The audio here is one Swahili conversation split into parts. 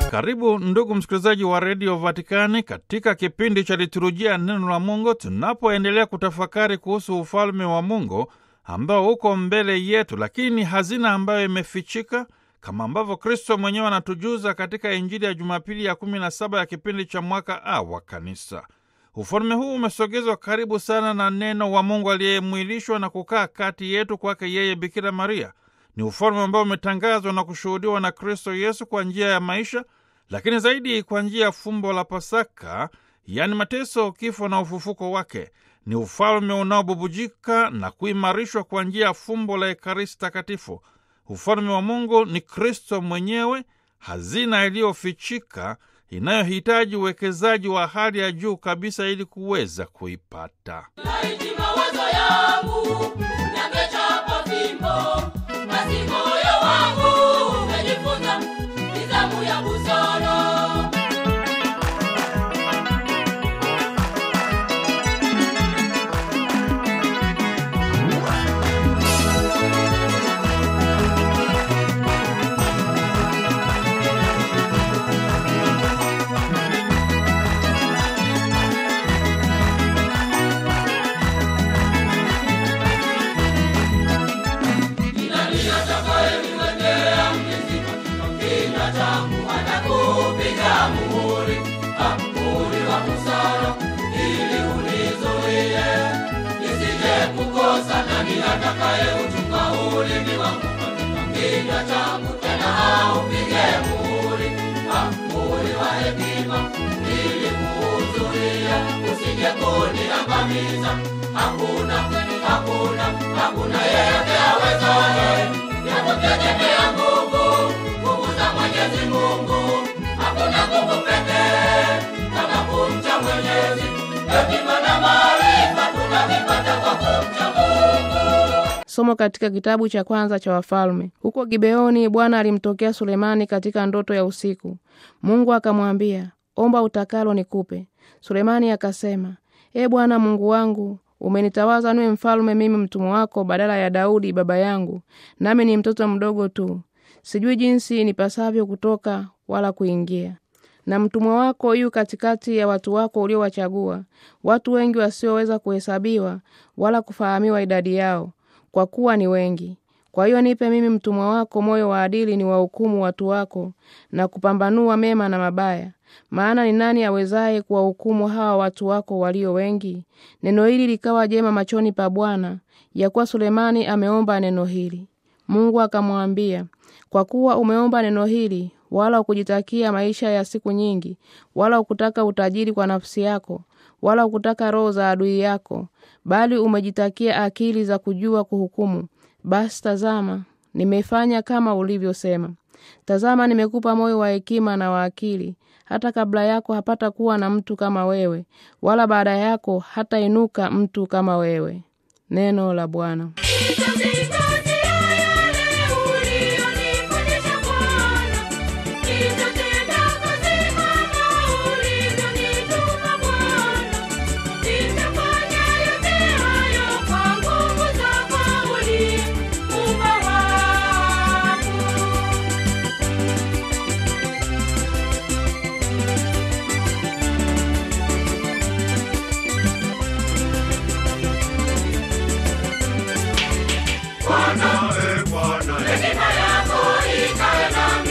Karibu ndugu msikilizaji wa redio Vatikani katika kipindi cha liturujia neno la Mungu, tunapoendelea kutafakari kuhusu ufalme wa Mungu ambao uko mbele yetu, lakini hazina ambayo imefichika, kama ambavyo Kristo mwenyewe anatujuza katika Injili ya Jumapili ya kumi na saba ya kipindi cha mwaka A wa Kanisa. Ufalme huu umesogezwa karibu sana na neno wa Mungu aliyemwilishwa na kukaa kati yetu kwake yeye Bikira Maria. Ni ufalme ambao umetangazwa na kushuhudiwa na Kristo Yesu kwa njia ya maisha, lakini zaidi kwa njia ya fumbo la Pasaka, yaani mateso, kifo na ufufuko wake. Ni ufalme unaobubujika na kuimarishwa kwa njia ya fumbo la Ekaristi Takatifu. Ufalme wa Mungu ni Kristo mwenyewe, hazina iliyofichika inayohitaji uwekezaji wa hali ya juu kabisa ili kuweza kuipata. Laiti mawazo yangu yangechapa fimbo, basi moyo wangu ungejifunza nidhamu ya busara. Nani atakayeniwekea mlinzi katika kinywa changu? Atakupiga muhuri, ah, muhuri wa busara, ili unizuie nisije kukosa. Nani atakayeuchunga ulimi wangu katika kinywa changu? Tena aupige muhuri, ah, muhuri wa hekima, ili kuuzuia usije kuniangamiza. Hakuna, hakuna, hakuna yeyote awezaye ya kutegemea nguvu, nguvu za Mwenyezi Mungu. Hakuna nguvu pekee kama kumcha Mwenyezi. Hekima na maarifa tunavipata kwa kumcha Mungu. Somo katika kitabu cha kwanza cha Wafalme. Huko Gibeoni, Bwana alimtokea Sulemani katika ndoto ya usiku. Mungu akamwambia, omba utakalo nikupe. Sulemani akasema, E Bwana Mungu wangu, umenitawaza niwe mfalme mimi mtumwa wako badala ya Daudi baba yangu, nami ni mtoto mdogo tu, sijui jinsi nipasavyo kutoka wala kuingia na mtumwa wako yu katikati ya watu wako uliowachagua, watu wengi wasioweza kuhesabiwa wala kufahamiwa idadi yao, kwa kuwa ni wengi. Kwa hiyo nipe mimi mtumwa wako moyo wa adili, ni wahukumu watu wako na kupambanua mema na mabaya. Maana ni nani awezaye kuwahukumu hawa watu wako walio wengi? Neno hili likawa jema machoni pa Bwana, ya kuwa Sulemani ameomba neno hili. Mungu akamwambia, kwa kuwa umeomba neno hili, wala ukujitakia maisha ya siku nyingi, wala ukutaka utajiri kwa nafsi yako, wala ukutaka roho za adui yako, bali umejitakia akili za kujua kuhukumu, basi tazama, nimefanya kama ulivyosema. Tazama, nimekupa moyo wa hekima na wa akili. Hata kabla yako hapata kuwa na mtu kama wewe, wala baada yako hatainuka mtu kama wewe. Neno la Bwana. Nitazingatia yale uliyonifundisha Bwana. Nitatenda kazi kama ulivyonituma Bwana. Nitafanya yote hayo kwa nguvu zako uliye Muumba wangu. Hekima yako ikae nami,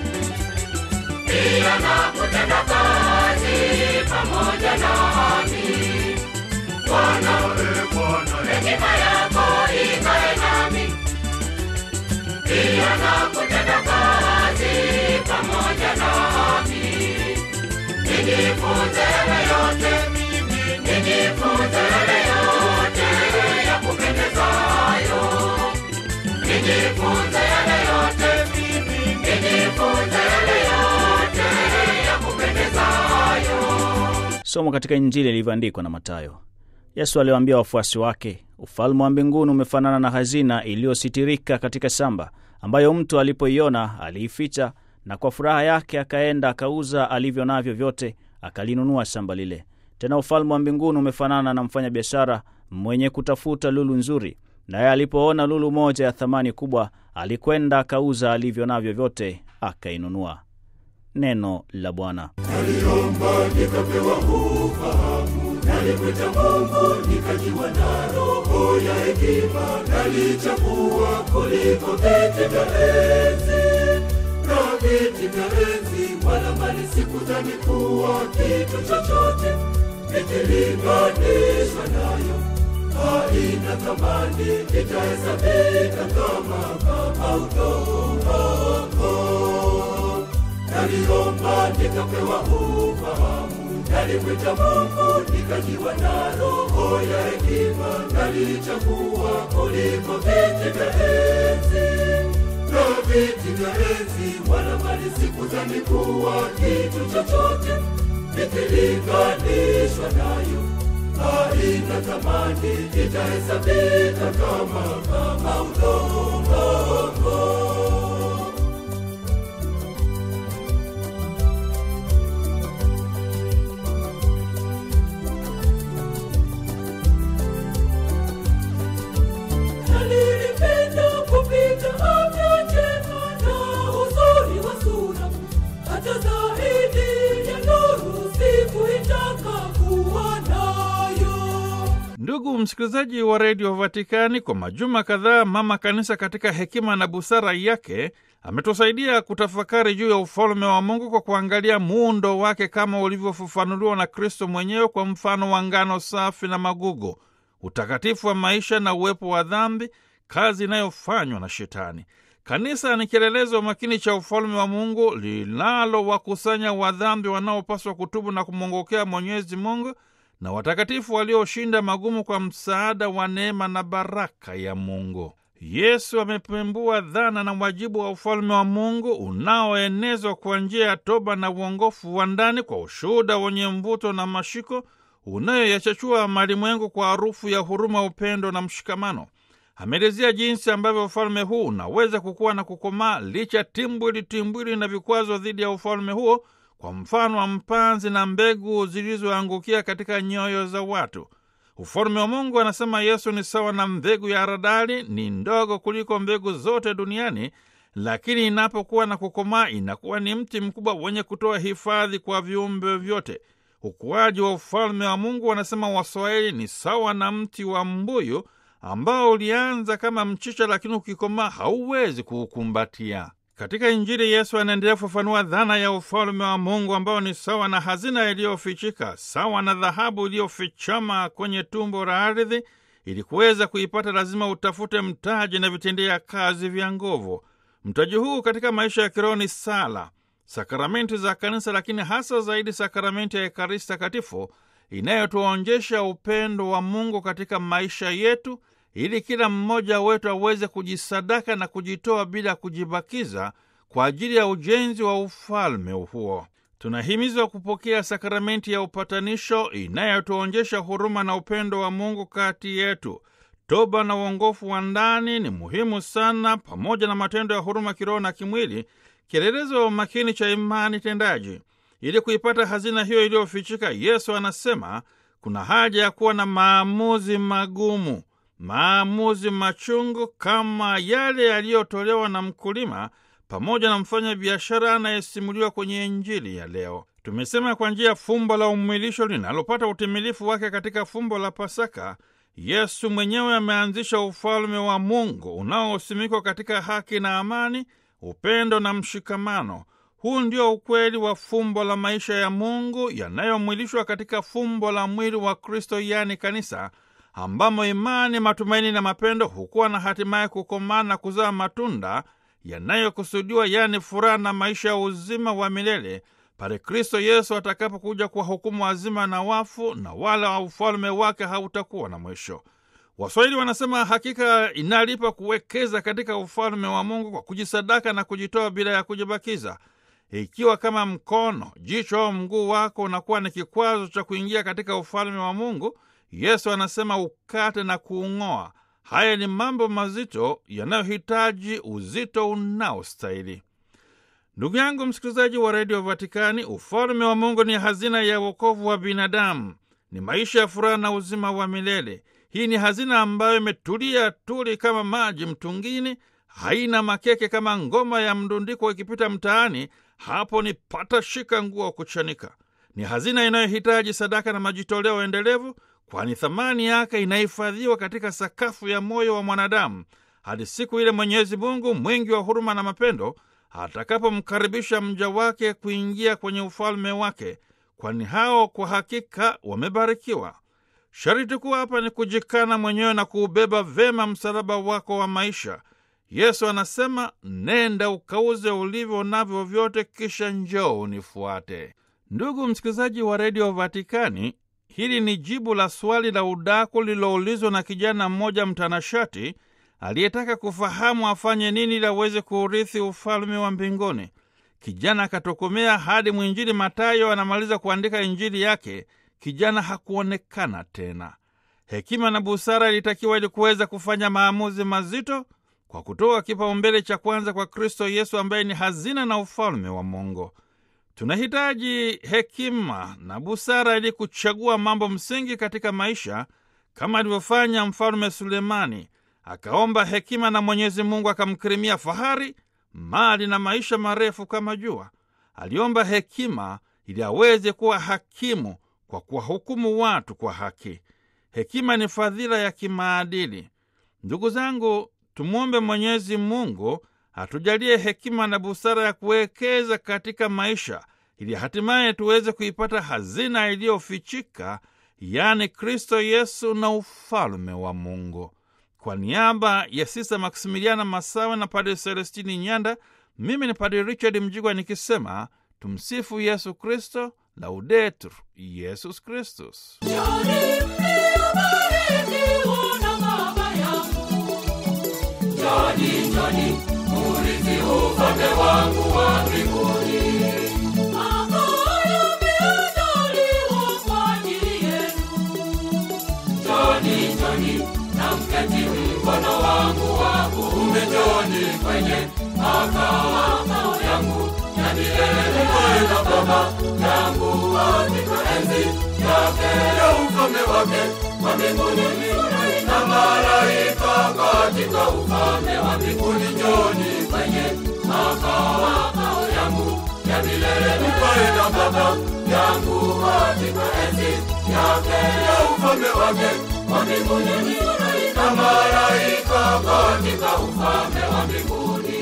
pia na kutenda kazi pamoja nami. Bwana, hekima yako ikae nami, pia na kutenda kazi pamoja nami. Nijifunze yale yote, nijifunze yale yote ya kupendezayo nijifunze yale yote, nijifunze yale yote ya kupendezayo. Somo katika Injili ilivyoandikwa na Mathayo. Yesu aliwaambia wafuasi wake, ufalme wa mbinguni umefanana na hazina iliyositirika katika shamba, ambayo mtu alipoiona aliificha, na kwa furaha yake akaenda akauza alivyo navyo vyote, akalinunua shamba lile. Tena ufalme wa mbinguni umefanana na mfanyabiashara mwenye kutafuta lulu nzuri, naye alipoona lulu moja ya thamani kubwa, alikwenda akauza alivyo navyo vyote, akainunua. Neno la Bwana. Naliomba nikapewa ufahamu, nalimwita Mungu nikajiwa na roho ya hekima, nalichagua kuliko viti vya enzi na viti vya enzi, wala mali sikudhani kuwa kitu chochote ikilinganishwa nayo, haina thamani, itahesabika kama kama udongo naliomba nikapewa ufahamu, nalimwita Mungu nikajiwa na roho ya hekima, nalichagua kuliko viti vya enzi na viti vya enzi, wala mali sikudhani kuwa kitu chochote ikilinganishwa nayo, haina thamani, itahesabika kama kama udongo. Nalilipenda kupita afya njema na uzuri wa sura, hata zaidi ya nuru sikuitaka kuwa nayo. Ndugu msikilizaji wa redio Vatikani, kwa majuma kadhaa mama kanisa katika hekima na busara yake ametusaidia kutafakari juu ya ufalme wa Mungu kwa kuangalia muundo wake kama ulivyofafanuliwa na Kristo mwenyewe kwa mfano wa ngano safi na magugu, utakatifu wa maisha na uwepo wa dhambi, kazi inayofanywa na Shetani. Kanisa ni kielelezo makini cha ufalme wa Mungu linalowakusanya wadhambi wanaopaswa kutubu na kumwongokea Mwenyezi Mungu na watakatifu walioshinda magumu kwa msaada wa neema na baraka ya Mungu. Yesu amepembua dhana na wajibu wa ufalme wa Mungu unaoenezwa kwa njia ya toba na uongofu wa ndani kwa ushuhuda wenye mvuto na mashiko unayoyachachua malimwengu kwa harufu ya huruma, upendo na mshikamano. Ameelezea jinsi ambavyo ufalme huu unaweza kukua na kukomaa licha timbwili timbwili na vikwazo dhidi ya ufalme huo, kwa mfano wa mpanzi na mbegu zilizoangukia katika nyoyo za watu. Ufalme wa Mungu, anasema Yesu, ni sawa na mbegu ya haradali, ni ndogo kuliko mbegu zote duniani, lakini inapokuwa na kukomaa inakuwa ni mti mkubwa wenye kutoa hifadhi kwa viumbe vyote. Ukuaji wa ufalme wa Mungu, wanasema Waswahili, ni sawa na mti wa mbuyu ambao ulianza kama mchicha, lakini ukikomaa hauwezi kuukumbatia. Katika Injili Yesu anaendelea kufafanua dhana ya ufalme wa Mungu ambao ni sawa na hazina iliyofichika, sawa na dhahabu iliyofichama kwenye tumbo la ardhi. Ili kuweza kuipata lazima utafute mtaji na vitendea kazi vya nguvu. Mtaji huu katika maisha ya kiroho ni sala, sakramenti za Kanisa, lakini hasa zaidi sakramenti ya Ekaristi Takatifu inayotuonjesha upendo wa Mungu katika maisha yetu ili kila mmoja wetu aweze kujisadaka na kujitoa bila kujibakiza kwa ajili ya ujenzi wa ufalme huo. Tunahimizwa kupokea sakramenti ya upatanisho inayotuonjesha huruma na upendo wa Mungu kati yetu. Toba na uongofu wa ndani ni muhimu sana, pamoja na matendo ya huruma kiroho na kimwili, kielelezo makini cha imani tendaji. Ili kuipata hazina hiyo iliyofichika, Yesu anasema kuna haja ya kuwa na maamuzi magumu maamuzi machungu kama yale yaliyotolewa na mkulima pamoja na mfanya biashara anayesimuliwa kwenye Injili ya leo. Tumesema kwa njia ya fumbo la umwilisho linalopata utimilifu wake katika fumbo la Pasaka, Yesu mwenyewe ameanzisha ufalme wa Mungu unaosimikwa katika haki na amani, upendo na mshikamano. Huu ndio ukweli wa fumbo la maisha ya Mungu yanayomwilishwa katika fumbo la mwili wa Kristo, yaani kanisa ambamo imani, matumaini na mapendo hukuwa na hatimaye kukomaa na kuzaa matunda yanayokusudiwa, yaani furaha na maisha ya uzima wa milele pale Kristo Yesu atakapokuja kwa hukumu wazima na wafu, na wala wa ufalme wake hautakuwa na mwisho. Waswahili wanasema hakika inalipa kuwekeza katika ufalme wa Mungu kwa kujisadaka na kujitoa bila ya kujibakiza. Ikiwa kama mkono, jicho au mguu wako unakuwa ni kikwazo cha kuingia katika ufalme wa Mungu, Yesu anasema ukate na kuung'oa. Haya ni mambo mazito yanayohitaji uzito unaostahili. Ndugu yangu msikilizaji wa redio Vatikani, ufalme wa Mungu ni hazina ya wokovu wa binadamu, ni maisha ya furaha na uzima wa milele. Hii ni hazina ambayo imetulia tuli kama maji mtungini, haina makeke kama ngoma ya mdundiko ikipita mtaani, hapo ni pata shika nguo kuchanika. Ni hazina inayohitaji sadaka na majitoleo endelevu, kwani thamani yake inahifadhiwa katika sakafu ya moyo wa mwanadamu hadi siku ile Mwenyezi Mungu mwingi wa huruma na mapendo atakapomkaribisha mja wake kuingia kwenye ufalme wake, kwani hao kwa hakika wamebarikiwa. Sharti kuu hapa ni kujikana mwenyewe na kuubeba vema msalaba wako wa maisha. Yesu anasema, nenda ukauze ulivyo navyo vyote, kisha njoo unifuate. Ndugu msikilizaji wa redio Vatikani, hili ni jibu la swali la udaku lililoulizwa na kijana mmoja mtanashati aliyetaka kufahamu afanye nini ili aweze kuurithi ufalme wa mbinguni. Kijana akatokomea hadi mwinjili Matayo anamaliza kuandika injili yake, kijana hakuonekana tena. Hekima na busara ilitakiwa ili kuweza kufanya maamuzi mazito kwa kutoa kipaumbele cha kwanza kwa Kristo Yesu ambaye ni hazina na ufalme wa Mungu. Tunahitaji hekima na busara ili kuchagua mambo msingi katika maisha, kama alivyofanya Mfalme Sulemani. Akaomba hekima na Mwenyezi Mungu akamkirimia fahari, mali na maisha marefu kama jua. Aliomba hekima ili aweze kuwa hakimu kwa kuwahukumu watu kwa haki. Hekima ni fadhila ya kimaadili. Ndugu zangu, tumwombe Mwenyezi Mungu atujalie hekima na busara ya kuwekeza katika maisha ili hatimaye tuweze kuipata hazina iliyofichika, yaani Kristo Yesu na ufalme wa Mungu. Kwa niaba ya Sista Maksimiliana Masawe na Padre Celestini Nyanda, mimi ni Padre Richard Mjigwa nikisema tumsifu Yesu Kristo, Laudetur Yesus Kristus. Njoni, njoni, murithi ufalme wangu wa mbinguni. Makao yameandaliwa kwa ajili yenu. Njoni, njoni, na mketi mkono wangu wa kuume. Njoni kwenye makao yangu ya milele. Kwenda Baba yangu katika enzi yake ya ufalme wake wa mbinguni na malaika katika ufalme wa mbinguni. Njoni kwenye makao yangu ya milele. Kwenda Baba yangu katika enzi yake ya ufalme wake wa mbinguni na malaika katika ufalme wa mbinguni.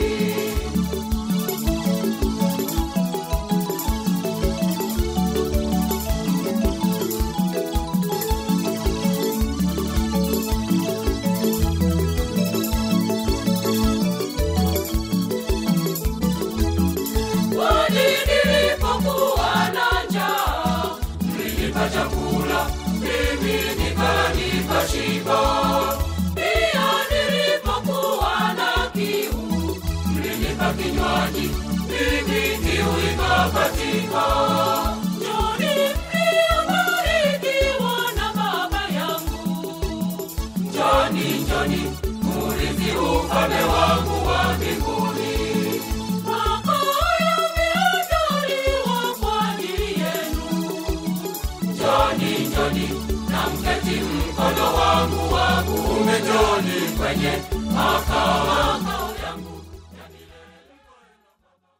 Kwani nilipokuwa na njaa, mlinipa chakula, mimi nikala nikashiba. Pia nilipokuwa na kiu, mlinipa kinywaji, mimi kiu ikakatika. Njoni mliobarikiwa na Baba yangu, njoni, njoni, murithi ufalme wangu wa mbinguni. Makao yameandaliwa kwa ajili yenu. Njoni, njoni, na mketi mkono wangu wa kuume. Njoni kwenye makao